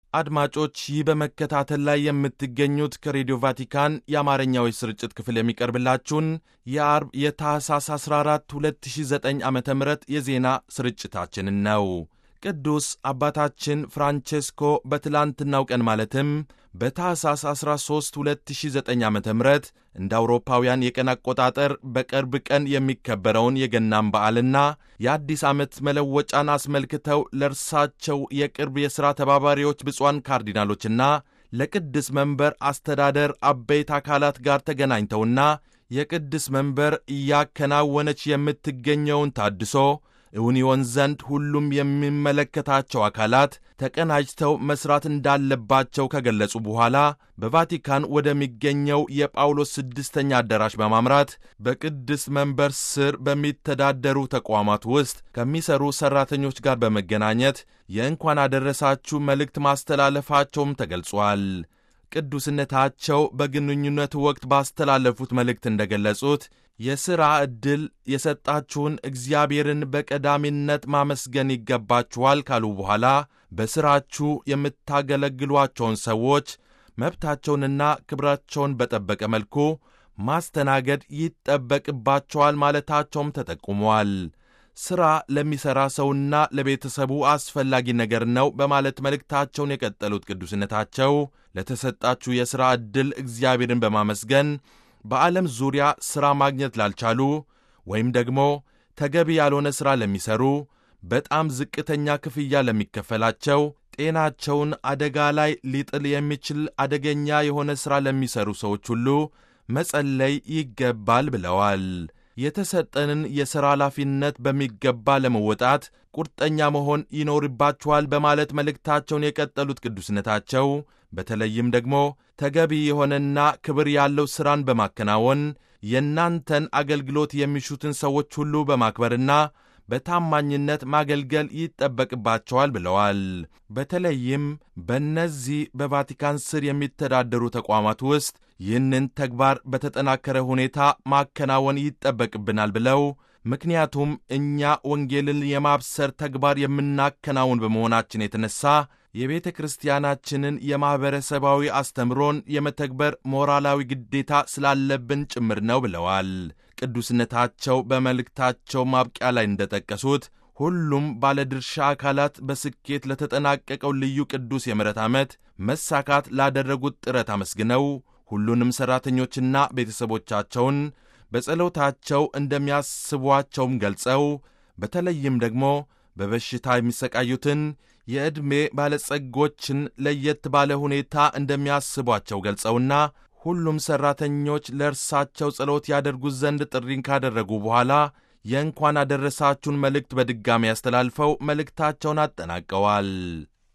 አድማጮች ይህ በመከታተል ላይ የምትገኙት ከሬዲዮ ቫቲካን የአማርኛው ስርጭት ክፍል የሚቀርብላችሁን የአርብ የታህሳስ 14 2009 ዓ ም የዜና ስርጭታችንን ነው። ቅዱስ አባታችን ፍራንቼስኮ በትላንትናው ቀን ማለትም በታህሳስ 13 2009 ዓ ም እንደ አውሮፓውያን የቀን አቆጣጠር በቅርብ ቀን የሚከበረውን የገናን በዓልና የአዲስ ዓመት መለወጫን አስመልክተው ለእርሳቸው የቅርብ የሥራ ተባባሪዎች ብፁዓን ካርዲናሎችና ለቅድስ መንበር አስተዳደር አበይት አካላት ጋር ተገናኝተውና የቅድስ መንበር እያከናወነች የምትገኘውን ታድሶ እውን ይሆን ዘንድ ሁሉም የሚመለከታቸው አካላት ተቀናጅተው መስራት እንዳለባቸው ከገለጹ በኋላ በቫቲካን ወደሚገኘው የጳውሎስ ስድስተኛ አዳራሽ በማምራት በቅድስ መንበር ስር በሚተዳደሩ ተቋማት ውስጥ ከሚሰሩ ሠራተኞች ጋር በመገናኘት የእንኳን አደረሳችሁ መልእክት ማስተላለፋቸውም ተገልጿል። ቅዱስነታቸው በግንኙነቱ ወቅት ባስተላለፉት መልእክት እንደገለጹት የሥራ ዕድል የሰጣችሁን እግዚአብሔርን በቀዳሚነት ማመስገን ይገባችኋል ካሉ በኋላ በሥራችሁ የምታገለግሏቸውን ሰዎች መብታቸውንና ክብራቸውን በጠበቀ መልኩ ማስተናገድ ይጠበቅባቸዋል ማለታቸውም ተጠቁሟል። ሥራ ለሚሠራ ሰውና ለቤተሰቡ አስፈላጊ ነገር ነው በማለት መልእክታቸውን የቀጠሉት ቅዱስነታቸው ለተሰጣችሁ የሥራ ዕድል እግዚአብሔርን በማመስገን በዓለም ዙሪያ ሥራ ማግኘት ላልቻሉ ወይም ደግሞ ተገቢ ያልሆነ ሥራ ለሚሠሩ፣ በጣም ዝቅተኛ ክፍያ ለሚከፈላቸው፣ ጤናቸውን አደጋ ላይ ሊጥል የሚችል አደገኛ የሆነ ሥራ ለሚሠሩ ሰዎች ሁሉ መጸለይ ይገባል ብለዋል። የተሰጠንን የሥራ ኃላፊነት በሚገባ ለመወጣት ቁርጠኛ መሆን ይኖርባችኋል በማለት መልእክታቸውን የቀጠሉት ቅዱስነታቸው በተለይም ደግሞ ተገቢ የሆነና ክብር ያለው ሥራን በማከናወን የእናንተን አገልግሎት የሚሹትን ሰዎች ሁሉ በማክበርና በታማኝነት ማገልገል ይጠበቅባቸዋል ብለዋል። በተለይም በእነዚህ በቫቲካን ስር የሚተዳደሩ ተቋማት ውስጥ ይህንን ተግባር በተጠናከረ ሁኔታ ማከናወን ይጠበቅብናል ብለው ምክንያቱም እኛ ወንጌልን የማብሰር ተግባር የምናከናውን በመሆናችን የተነሳ የቤተ ክርስቲያናችንን የማኅበረሰባዊ አስተምሮን የመተግበር ሞራላዊ ግዴታ ስላለብን ጭምር ነው ብለዋል። ቅዱስነታቸው በመልእክታቸው ማብቂያ ላይ እንደጠቀሱት ሁሉም ባለድርሻ አካላት በስኬት ለተጠናቀቀው ልዩ ቅዱስ የምሕረት ዓመት መሳካት ላደረጉት ጥረት አመስግነው ሁሉንም ሠራተኞችና ቤተሰቦቻቸውን በጸሎታቸው እንደሚያስቧቸውም ገልጸው በተለይም ደግሞ በበሽታ የሚሰቃዩትን የዕድሜ ባለጸጎችን ለየት ባለ ሁኔታ እንደሚያስቧቸው ገልጸውና ሁሉም ሠራተኞች ለእርሳቸው ጸሎት ያደርጉት ዘንድ ጥሪን ካደረጉ በኋላ የእንኳን አደረሳችሁን መልእክት በድጋሚ ያስተላልፈው መልእክታቸውን አጠናቀዋል።